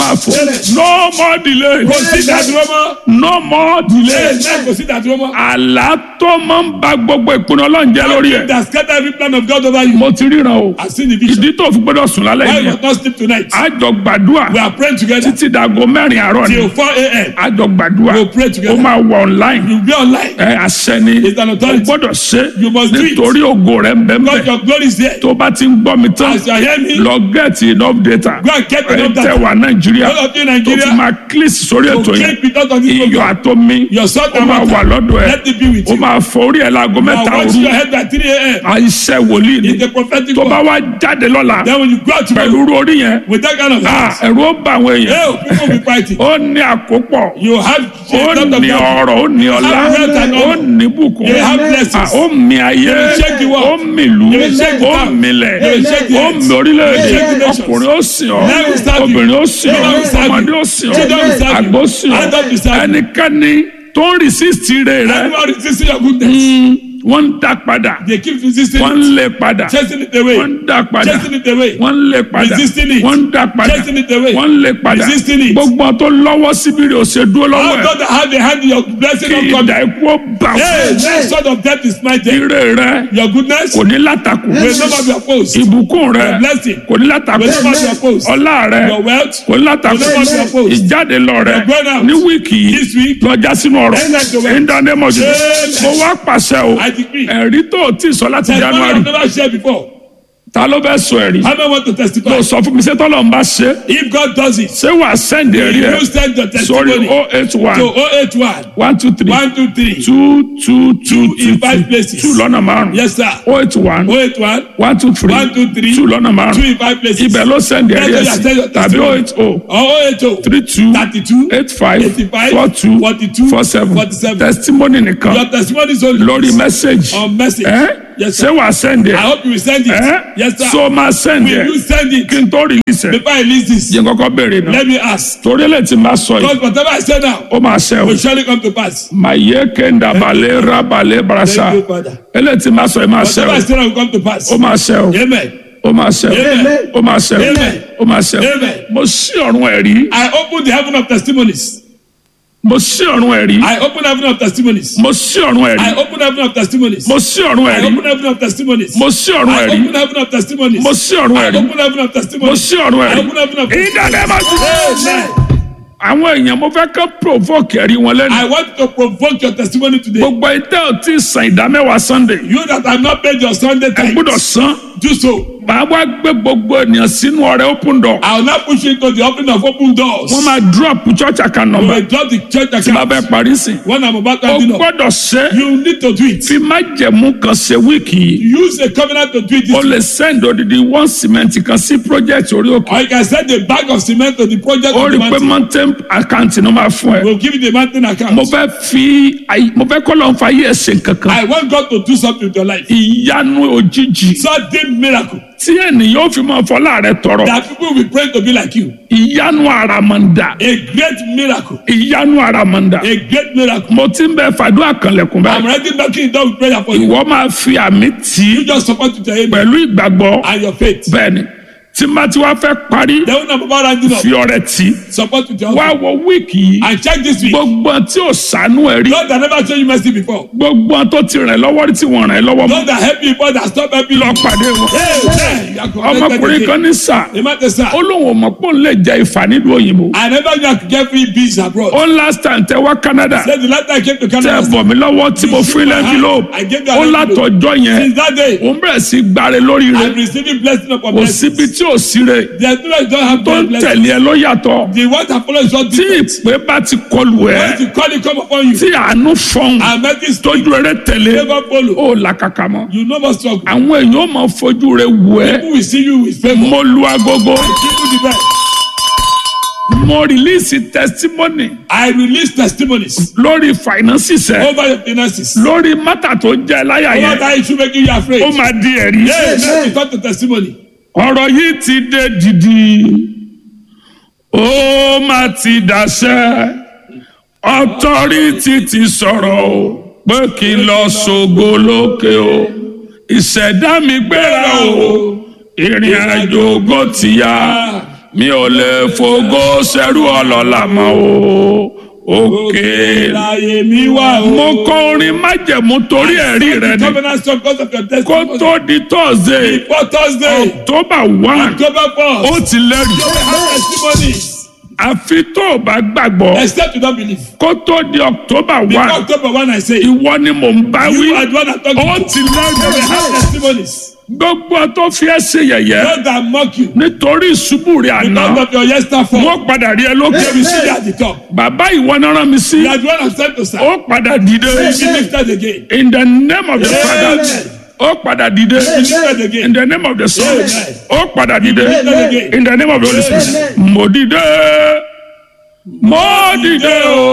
máa fò no more delay kò sí ìdádúró mọ́. no more delay Amen. kò sí ìdádúró mọ́. àlá tó máa ń ba gbogbo ìpinnu ọlọ́run jẹ́ lórí ẹ̀ that scatter every plan of God over you. mo ti ríran o I've seen the vision. ìdí tó fi gbọ́dọ̀ sùn lálẹ́ Why yìí you must not sleep tonight? àjọ gbàdúrà We are praying together títí dago mẹ́rin àárọ̀ ni till 4 a.m. àjọ gbàdúrà We'll pray ó together. máa wọ online You be online. ẹ àṣẹ ni It's an o authority. gbọ́dọ̀ ṣe You must do it. nítorí ògo rẹ̀ ń bẹ ń God, bẹ your glory is there. tó bá ti ń gbọ́ mi tán As you are hearing me, lọ get enough data go and get ẹ enough tẹ data. wà nàìjíríà All of you in tó Nigeria, fi máa click sórí to ètò yẹn click because of this iyọ̀ program. àtomi Your son ó and máa wà water. lọ́dọ̀ ẹ Let it be with ó you. máa fọ orí ẹ̀ láago Now mẹ́ta watch òru your head by 3 a.m. àìṣẹ́ wòlíì ni It's a prophetic tó bá word. wá jáde lọ́la Then when you go out pẹ̀lú tomorrow irú orí yẹn with that kind of ah, hands, ẹ̀rù ó bá àwọn èèyàn hey, people will be fighting. ó ní àkópọ̀ You have ó a lot of ní that. ọrọ̀ ó ní ọlá have wealth and ó honor. ní bùkún You have blessings. Ah, ó mi ayé You will shake the world. ó mi ìlú You will shake the ó town. milẹ̀ You will shake the ó earth. mi orílẹ̀-èdè You will shake the nations. ọkùnrin ó sìn ọ́ Men will serve you. obìnrin ó sìn ọ́ Children will serve you. ọmọdé ó sìn ọ́ Children will serve you. àgbò sìn ọ́ Adults will serve you. ẹnikẹ́ni tó ń resist rẹ̀ rẹ̀ Anyone resisting your goodness, wọ́n ń dá padà they keep resisting wọ́n ń it, lé padà chasing it wọ́n away, ń dá padà chasing it away, wọ́n ń lé padà Resisting it. wọ́n ń dá padà chasing it away. wọ́n ń lé padà Resisting it. gbogbo tó lọ́wọ́ síbi rẹ̀ ò ṣe dúró lọ́wọ́ How ẹ̀ God that have the hand in your blessing kí of ìdá God. ikú ó bà Hey, fún that sort of death is mighty. ire rẹ̀ Your goodness kò ní látakò will never be opposed. ìbùkún rẹ̀ Your blessing kò ní látakò will never be opposed. ọlá rẹ̀ Your wealth kò ní látakò will never be opposed. ìjáde lọ rẹ̀ Your going out ní wíìkì yìí this week, lọ́jà sínú ọ̀rọ̀ End of the world. ìdánimọ̀jù Amen. mo wá pàṣẹ o I decree. ẹ̀rí tó o ti sọ láti Testimony january I've never shared before. ta ló fẹ́ sọ ẹ̀rí How many want to testify? ló sọ fún mi ṣé tọ́lọ̀ ń bá ṣe If God does it, ṣé wàá sẹ́ndì ẹ̀rí ẹ̀ you send your sórí testimony o eight one to 081 one two three 123 two two two Two in five places. two lọ́nà márùn Yes, sir. o eight one 081 one two three One, two, three. two lọ́nà two márùn in five places. ibẹ̀ ló sẹ́ndì ẹ̀rí ẹ̀ That's sí why I tell you tàbí o testimony. eight o Or 080 three two 32 eight five 85, four two 42, four seven 47. testimony nìkan Your testimony is only lórí message on message. ẹ Yes, ṣé sir. wàá sẹ́ndì I ẹ̀ hope you will send it. ẹ Yes, sir. so máa sẹ́ndì Will ẹ̀ you send it kí n tó release ẹ̀ before I release this? yẹn kọ́kọ́ béèrè náà Let me ask. torí lè ti máa sọ yìí Because whatever I say now ó máa ṣe o will surely come to pass. maye kenda bale rabale barasa Thank you, Father. eléyìí ti máa sọ yìí máa ṣe Whatever I o say now will come to pass. ó máa ṣe o Amen. ó máa ṣe o Amen. ó máa ṣe o Amen. ó máa ṣe o Amen. mo ṣí ọ̀run ẹ̀rí I open the heaven of testimonies. mo ṣí ọ̀run ẹ̀rí I open heaven of testimonies. mo ṣí ọ̀run ẹ̀rí I open heaven of testimonies. mo ṣí ọ̀run I ẹ̀rí open heaven of testimonies. mo ṣí ọ̀run I ẹ̀rí open heaven of testimonies. mo ṣí ọ̀run I ẹ̀rí open heaven of mo testimonies. ṣí ọ̀run I ẹ̀rí open heaven of ìdálẹ́ máa ti Amen. àwọn èèyàn mo fẹ́ kọ́ provoke ẹ̀rí wọn lẹ́nu I want to provoke your testimony today. gbogbo ìtẹ́ ò tí ì san ìdámẹ́wàá sunday You that have not paid your Sunday ẹ tithe, gbọ́dọ̀ san do so. màá wá gbé gbogbo ènìyàn sínú ọrẹ open door I will not push you into the opening of open doors. wọ́n máa drop church account You number will drop the church tí bá bẹ́ẹ̀ account. parí sí. When I'm about to o hand it up, gbọ́dọ̀ ṣe you need to do it. fi májẹ̀mú kan ṣe wíìkì yìí Use a covenant to do it. o This lè send odidi one cement kan sí project orí òkè or you can send a bag of cement to the project o of rí the i pé mountain. mountain account ni wọ́n máa fún ẹ We'll give you the mountain account. mo fẹ́ fi ayi- mo fẹ́ kọ́ lọ́n fa ayé ẹ̀sìn kankan I want God to do something with your life. ìyanu òjijì Sudden miracle tí ènìyàn ó fi máa fọlá rẹ tọrọ that people will pray to be like you. ìyanu àràmàǹdà A great miracle. ìyanu àràmàǹdà A great miracle. mo ti ń bẹ fàdúrà kanlẹ̀kùn I'm báyìí ready knocking it down with prayer for you. ìwọ máa fi àmì tì í You just support with your amen pẹ̀lú ìgbàgbọ́ and your faith. bẹ́ẹ̀ni tí má ti wá fẹ́ parí Then when I'm about rounding up, fi ọrẹ tì í support with your wá offering. wọ wíìkì yìí And check this week. gbogbo tí ò sànú ẹ rí God that never show you mercy before. gbogbo tó ti rìn lọ́wọ́ rí tí wọ́n rìn lọ́wọ́ mọ́ God that help you before that stop helping lọ you. pàdé wọn. Amen. You are connected ọmọkùnrin kan again. ní sà Amen, sir. ó lóun ò mọ̀ pé òun lè jẹ ìfà nílùú òyìnbó I never knew I could get free bees abroad. ó last time tẹ wá Canada Say the last time I came to tẹ Canada, bọ̀ mí lọ́wọ́ tí mo fún ilé envelope I gave you ó an envelope. látọjọ́ yẹn Since that day, òun bẹ̀rẹ̀ sí gbáre lórí rẹ̀ I'm receiving blessing upon kò blessing. síbi tí ò sí rẹ̀ There's no way you don't have tó ń blessing. tẹ̀lé ẹ ló yàtọ̀ The one that follows is not tí different. ìpè bá ti kọlù ẹ Once the calling come upon you, tí àánú fọhùn and mercy tójú rẹ tẹ̀lé never follow. ó làkàkà mọ́ You no more struggle. àwọn èèyàn ó máa fojú rẹ wù ẹ́ People will see you with favor. mo lu agogo Give you the best. mo release testimony I release testimonies lórí finances ẹ over your finances. lórí mátà tó ń jẹ láyà Over yẹn that issue making you afraid. ó máa di ẹ̀rí. Yes, let me talk to testimony. ọ̀rọ̀ yìí ti dé dìdì ó máa ti dàṣẹ ọtọ́rìtì ti sọ̀rọ̀ o pé kí n lọ ṣògo lókè o ìṣẹ̀dá mi gbéra o ìrìn àjò ògo ti yá mi ò lè fògo ṣẹrú ọlọ́lá mọ́ o òkè. láyé mi wá o. mo kọ orin májẹ̀mú torí ẹ̀rí rẹ ni covenant song because of your kó testimony. tó di tọ́sídẹ̀ẹ́ before Thursday. october one October ó first. ti lẹ́rìí you will have testimonies. àfi tó o bá gbàgbọ́ except you don't believe. kó tó di october before one October one I say. ìwọ ni mò ń bá wí you are the one that talk ó to ti you will lẹ́rìí have testimonies. gbogbo tó fi ẹ́ ṣe yẹ̀yẹ́ those that mock you. nítorí ìṣubú rẹ̀ àná because of your yesterday fall. wọ́n padà rí ẹ lókè you see you at the top. bàbá ìwọ náà rán mi sí you are the one I'm sent to serve. ó padà dìde you be lifted again. in the name of the father Amen. ó padà dìde you be lifted again. in the name of the son Amen. ó padà dìde Amen. in the name of the holy spirit mo dìde mo dìde o